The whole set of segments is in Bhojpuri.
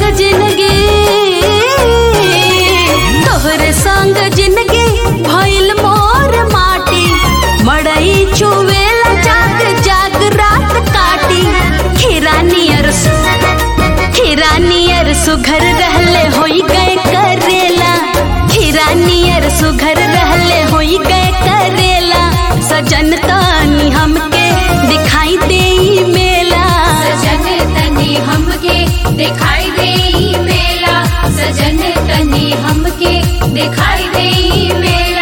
जिंदगी तोहरे संग जिंदगी भइल मोर माटी मड़ई चुवेला जाग जाग रात काटी खीरा नियर खीरा नियर सुघर रहले होई गए करेला खीरा नियर सुघर रहले होई गए करेला सजन तानी हमके दिखाई देई मेला सजन तनी हमके दिखाई दे मेला सजन तनी हमके दिखाई दे मेला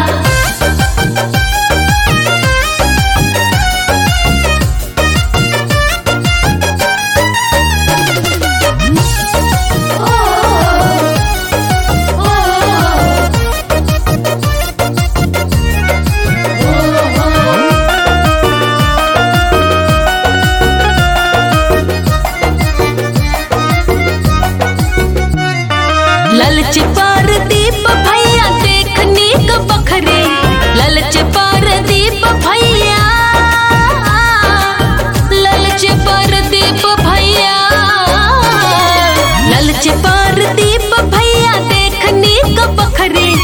ललच पर दीप भैया देखनी क बखरे ललच पर दीप भैया ललच पर दीप भैया ललच पर दीप भैया देखनी क बखरे